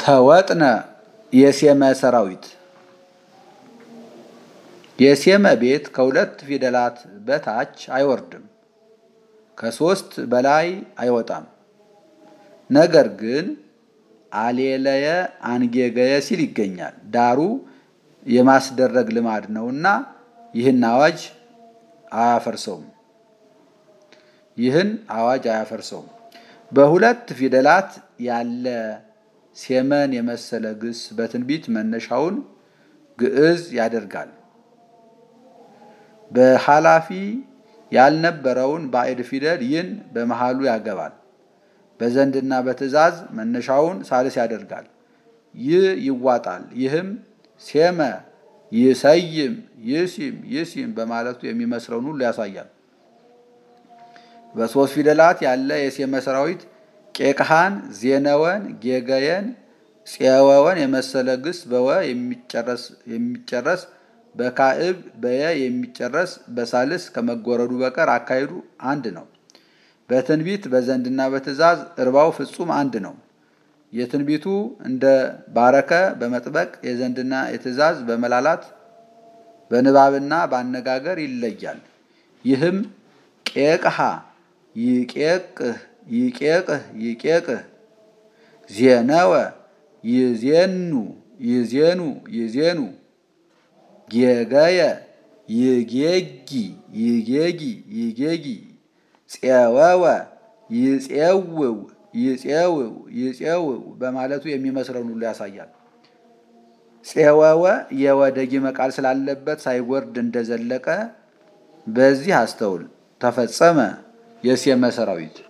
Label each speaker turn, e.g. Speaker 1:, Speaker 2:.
Speaker 1: ተወጥነ የሴመ ሰራዊት የሴመ ቤት ከሁለት ፊደላት በታች አይወርድም፣ ከሶስት በላይ አይወጣም። ነገር ግን አሌለየ አንጌገየ ሲል ይገኛል። ዳሩ የማስደረግ ልማድ ነውና ይህን አዋጅ አያፈርሰውም። ይህን አዋጅ አያፈርሰውም። በሁለት ፊደላት ያለ ሴመን የመሰለ ግስ በትንቢት መነሻውን ግዕዝ ያደርጋል። በኃላፊ ያልነበረውን ባዕድ ፊደል ይን በመሃሉ ያገባል። በዘንድና በትእዛዝ መነሻውን ሳልስ ያደርጋል። ይህ ይዋጣል። ይህም ሴመ ይሰይም ይሲም ይሲም በማለቱ የሚመስለውን ሁሉ ያሳያል። በሶስት ፊደላት ያለ የሴመ ሰራዊት ቄቅሃን፣ ዜነወን፣ ጌገየን፣ ፄወወን የመሰለ ግስ በወ የሚጨረስ በካዕብ በየ የሚጨረስ በሳልስ ከመጎረዱ በቀር አካሄዱ አንድ ነው። በትንቢት በዘንድና በትእዛዝ እርባው ፍጹም አንድ ነው። የትንቢቱ እንደ ባረከ በመጥበቅ የዘንድና የትእዛዝ በመላላት በንባብና በአነጋገር ይለያል። ይህም ቄቅሃ ይቄቅህ ይቄቅህ ይቄቅህ ዜነወ ይዜኑ ይዜኑ ይዜኑ ጌገየ ይጌጊ ይጌጊ ይጌጊ ፄወወ ይፄውው ይፄውው ይፄውው በማለቱ የሚመስለውን ሁሉ ያሳያል። ፄወወ የወደጊመ ቃል ስላለበት ሳይወርድ እንደዘለቀ በዚህ አስተውል። ተፈጸመ የሴመ ሰራዊት